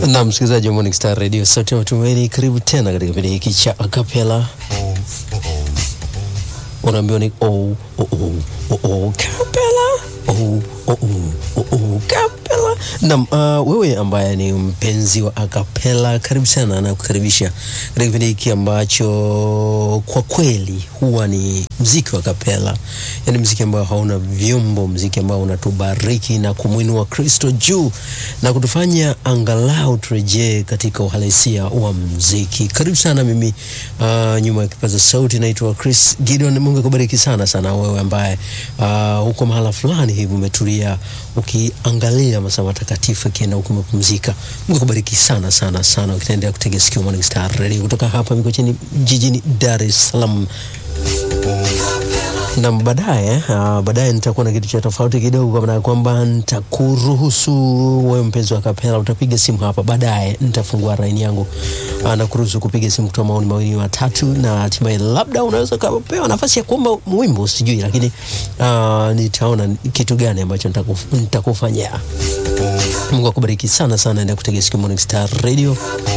Na msikilizaji wa Morning Star Radio, sauti ya matumaini, karibu tena katika kipindi hiki cha acapella. Unaambiwa ni oh, oh, oh, oh, oh, capella. Oh, oh, oh, oh, oh, capella. Naam, uh, wewe ambaye ni mpenzi wa acapella, karibu sana na kukaribisha katika kipindi hiki ambacho kwa kweli huwa ni mziki wa acapella, yaani mziki ambao hauna vyombo, mziki ambao unatubariki na kumwinua Kristo juu na kutufanya angalau turejee katika uhalisia wa mziki. Karibu sana. Mimi uh, nyuma ya kipaza sauti naitwa Chris Gideon. Mungu akubariki sana sana wewe ambaye uh, huko mahala fulani hivi umetulia ukiangalia masaa matakatifu akienda huku umepumzika. Mungu akubariki sana sana sana, ukitaendelea kutega sikio Morning Star Radio kutoka hapa Mikocheni jijini Dar es Salaam na baadaye uh, baadaye nitakuwa na kitu cha tofauti kidogo, kwa maana ya kwamba nitakuruhusu wewe mpenzi wa kapela, utapiga simu hapa baadaye. Nitafungua laini yangu uh, na kuruhusu kupiga simu kutoa maoni mawili matatu, na hatimaye labda unaweza ukapewa nafasi ya kuomba wimbo, sijui, lakini uh, nitaona kitu gani ambacho nitakuf- nitakufanyia. Mungu akubariki sana sana, endelea kutega sikio Morning Star Radio.